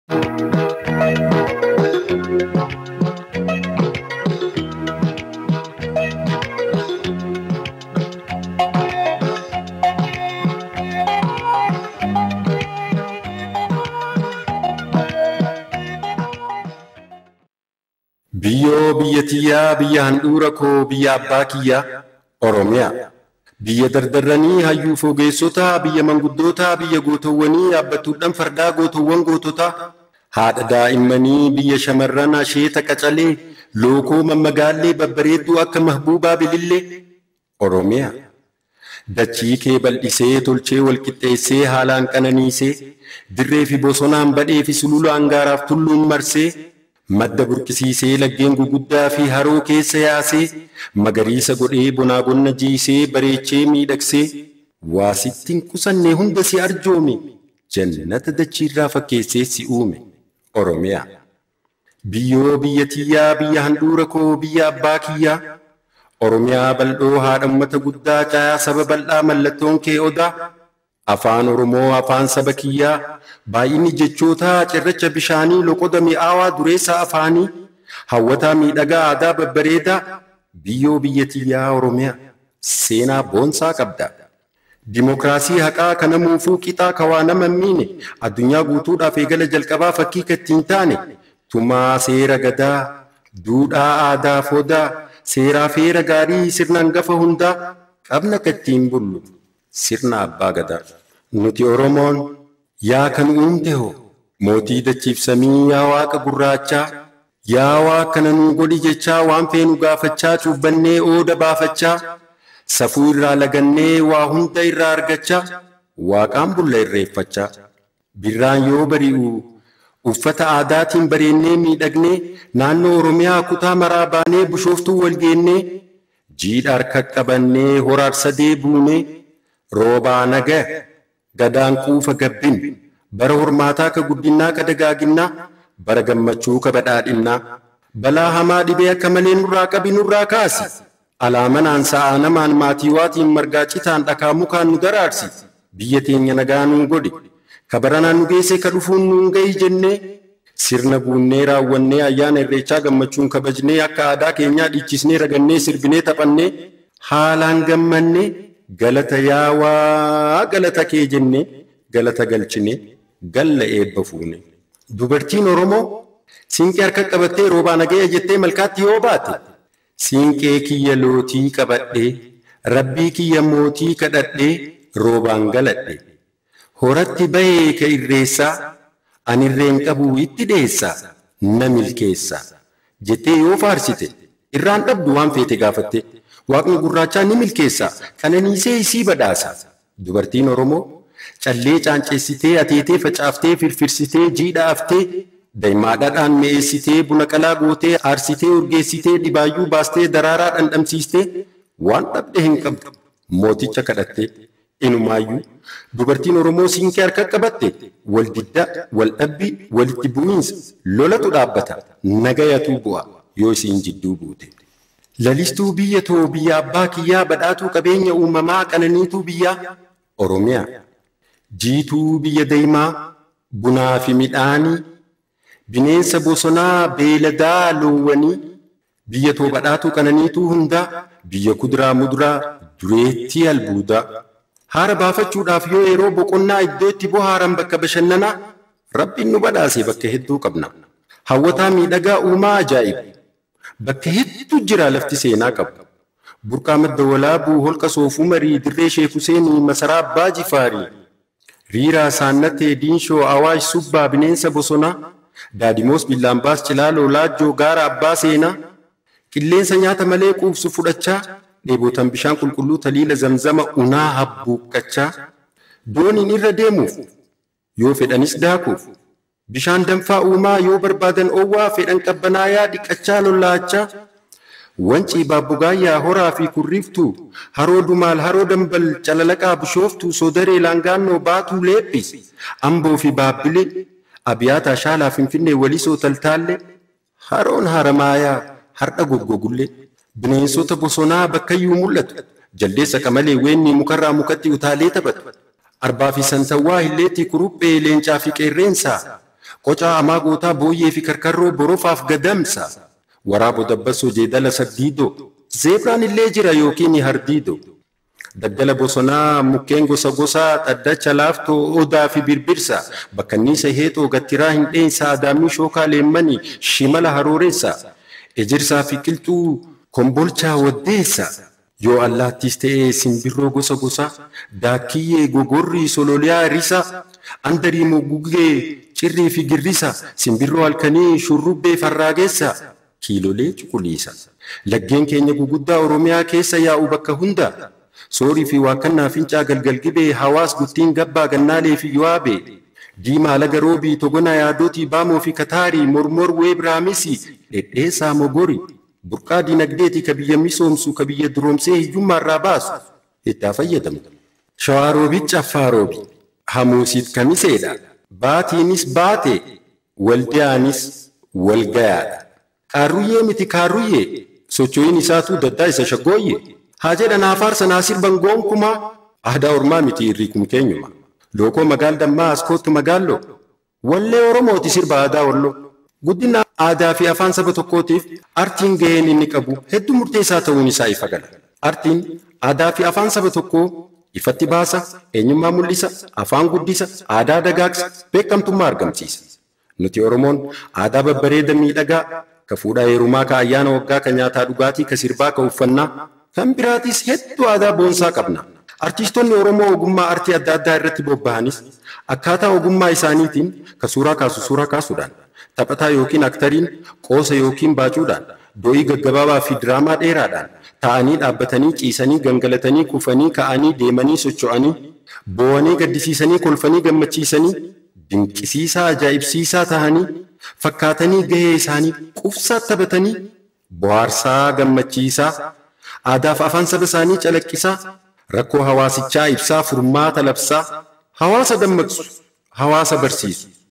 Biyyoo biyya tiyyaa biyya handhuura koo biyya abbaa kiyyaa Oromiyaa. Biyya dardarranii hayyuu fogeessotaa biyya manguddootaa biyya gootowwanii yaabbattuudhaan fardaa gootowwan goototaa. Haadha daa'immanii biyya shamarran asheeta qacalee lookoo mammagaallee babbareedduu akka mahbuubaa bilillee Oromiyaa. Dachii kee bal'isee tolchee walqixxeessee haalaan qananiisee dirree fi bosonaan badhee fi sulula angaaraaf tulluun marsee madda burqisiisee laggeen guguddaa fi haroo keessa yaasee magariisa godhee bonaa bonna jiisee bareechee miidhagsee waa sittiin qusannee hunda si arjoome jannata dachiirraa fakkeessee si uume Oromiyaa. Biyyoo biyya tiyyaa biyya handhuura koo biyya abbaa kiyyaa Oromiyaa bal'oo haadha uummata guddaa caayaa saba bal'aa mallattoon kee odaa. Afaan Oromoo afaan saba kiyyaa baay'inni jechootaa cirracha bishaanii loqoda mi'aawaa dureessa afaanii hawwataa miidhagaa aadaa babbareedaa biyyoo biyya tiyyaa Oromiyaa seenaa boonsaa qabda. Dimookiraasii haqaa kana muufuu qixaa kawaa nama miine addunyaa guutuudhaaf eegala jalqabaa fakkii kattiin taane tumaa seera gadaa duudhaa aadaa fodaa seeraa feera gaarii sirna hangafa hundaa qabna kattiin bullu. sirna abbaa gadaa. Nuti Oromoon yaa kan uumte hoo mootii dachiif samii yaa waaqa gurraachaa yaa waaqa nuu godhi jechaa waan feenu gaafachaa cuubbannee ooda baafachaa safuu irraa lagannee waa hunda irraa argachaa waaqaan bulla irreeffachaa birraan yoo bari'u uffata aadaatiin bareennee miidhagnee naannoo Oromiyaa kutaa maraa baanee bishooftuu wal geennee jiidha harka qabannee horaar sadee buunee roobaa naga gadaan quufa gabbin bara hormaataa ka guddinnaa ka dagaaginnaa bara gammachuu ka badhaadhinnaa balaa hamaa dhibee akka malee nurraa qabi nurraa kaasi alaamanaan sa'aa namaan maatiiwaatiin margaa citaan dhakaa mukaan nu daraarsi biyya teenya nagaa nuu godhi ka baranaan nu geesse ka dhufuun nuun gahi jennee sirna guunnee raawwannee ayyaana irreechaa gammachuun kabajnee akka aadaa keenyaa dhiichisnee ragannee sirbinee taphannee haalaan gammannee galata yaawaa galata kee jennee galata galchine galla eebba fuune. Dubartiin Oromoo siinqee harka qabattee roobaa nagaya jettee malkaatti yoo baate siinqee kiyya lootii qabadhee rabbii kiyya mootii kadhadhee roobaan galadhe. Horatti bahee ka irreessaa ani irreen qabu itti dheessaa na milkeessaa jettee yoo faarsite irraan dhabdu waan feete gaafatte. Waaqni gurraachaa ni milkeessa qananiisee isii badhaasa. Dubartiin Oromoo callee caanceessitee ateetee facaaftee firfirsitee jiidha aftee daa'immaadhaan mi'eessitee buna qalaa gootee aarsitee urgeessitee dhibaayyuu baastee daraaraa dhandhamsiistee waan dhabde hin qabdu mooticha kadhattee inumaayyuu dubartiin Oromoo siinqee harka qabatte wal diddaa wal dhabbii walitti bu'iinsa lolatu dhaabbata nagayatuu bu'a yoo isiin jidduu buute. Lalistuu biyya too biyya abbaa kiyyaa badhaatuu qabeenya uumamaa qananiituu biyyaa Oromiyaa. Jiituu biyya daymaa bunaa fi midhaanii bineensa bosonaa beeladaa loowwanii biyya too badhaatuu qananiituu hundaa biyya kuduraa muduraa dureettii albuudaa. Haara baafachuudhaaf yoo yeroo boqonnaa iddoo itti bohaaran bakka bashannanaa rabbiin nu badhaase bakka hedduu qabna. Hawwataa miidhagaa uumaa ajaa'ibu. Bakka hedduu jira lafti seenaa qabu. Burqaa madda walaabuu holqa soofuu marii dirree sheek Huseenii masaraa abbaa jifaarii. Riiraa saannatee diinshoo awaash subbaa bineensa bosonaa. Daadimoos billaambaas cilaaloo laajjoo gaara abbaa seenaa. Qilleensa nyaata malee quubsu fudhachaa. Dheebotan bishaan qulqulluu taliila zamzama unaa habbuuqqachaa. Dooniin irra deemuuf yoo fedhanis daakuuf. Bishaan danfaa uumaa yoo barbaadan oowwaa fedhan qabbanaayaa dhiqachaa lollaachaa. Wancii baabbugaayyaa horaa fi kurriiftuu haroo dumaal haroo dambal calalaqaa bishooftuu sodaree laangaannoo baatuu leephis amboo fi baabbilee abiyaataa shaalaa finfinnee walisoo taltaallee haroon haramaayaa har'a goggogullee bineensota bosonaa bakkayyuu mul'atu jaldeessa qamalee weenni mukarraa mukatti utaalee taphatu arbaa fi santawwaa hilleetti kuruphee leencaa fi qeerreensaa qocaa amaa gootaa booyyee fi karkarroo borofaaf gadamsa waraabo dabbasoo jeedala saddiidoo zeebraan illee jira yookiin hardiidoo daggala bosonaa mukkeen gosa gosaa dhaddacha laaftoo odaa fi birbirsa bakkanniisa heexoo gattiraa hin dheensa adaamii shookaa leemmanii shimala harooreessa ejirsaa fi qilxuu kombolchaa waddeessa yoo allaattis ta'ee simbirroo gosa gosaa daakkiyyee gogorrii sololiyaa risa andarii mogugee cirrii fi girrisa simbirroo halkanii shurrubbee farraageessa kiilolee cuquliisa laggeen keenya guguddaa oromiyaa keessa yaa'u bakka hunda soorii fi waaqannaa fincaa galgal gibee hawaas guttiin gabbaa gannaalee fi yo'aabee diimaa laga roobii togona yaadootii baamoo fi kataarii mormor weebraamisi dhedheessaa mogori burqaa dinagdeetii ka biyya misoomsu ka biyya duroomsee hiyyummaarraa baasu itti fayyadamu. Shawaaroobii caffaarobii hamuusiit kamiseedha baatiinis baate waldiyaanis walgayaadha. Kaarruyyee miti kaarruyyee socho'iin isaatu daddaa isa shaggooyyee. haa jedhan afaarsa naasir bangoon kumaa aadaa ormaa miti irrii kun keenyuma lookoo magaal dammaa askootti magaalloo wallee oromooti sirba aadaa walloo guddina aadaa fi afaan saba tokkootiif artiin gaheen inni qabu hedduu murteessaa ta'uun isaa ifa gala artiin aadaa fi afaan saba tokkoo ifatti baasa eenyummaa mul'isa afaan guddisa aadaa dagaagsa beekamtummaa argamsiisa nuti oromoon aadaa babbareeda miidhagaa ka fuudhaa heerumaa ka ayyaana waggaa ka nyaataa dhugaatii ka sirbaa ka uffannaa kan biraatis hedduu aadaa boonsaa qabna. Artiistonni Oromoo ogummaa artii adda addaa irratti bobba'anis akkaataa ogummaa isaaniitiin ka suuraa kaasu suuraa kaasuudhaan taphataa yookiin aktariin qoosa yookiin baacuudhaan do'ii gaggabaabaa fi diraamaa dheeraadhaan taa'anii dhaabbatanii ciisanii gangalatanii kufanii ka'anii deemanii socho'anii boo'anii gaddisiisanii kolfanii gammachiisanii dinqisiisaa ajaa'ibsiisaa tahanii fakkaatanii gahee isaanii qufsaa taphatanii bohaarsaa gammachiisaa aadaaf afaan saba isaanii calaqqisaa rakkoo hawaasichaa ibsaa furmaata labsaa hawaasa dammaqsu hawaasa barsiisu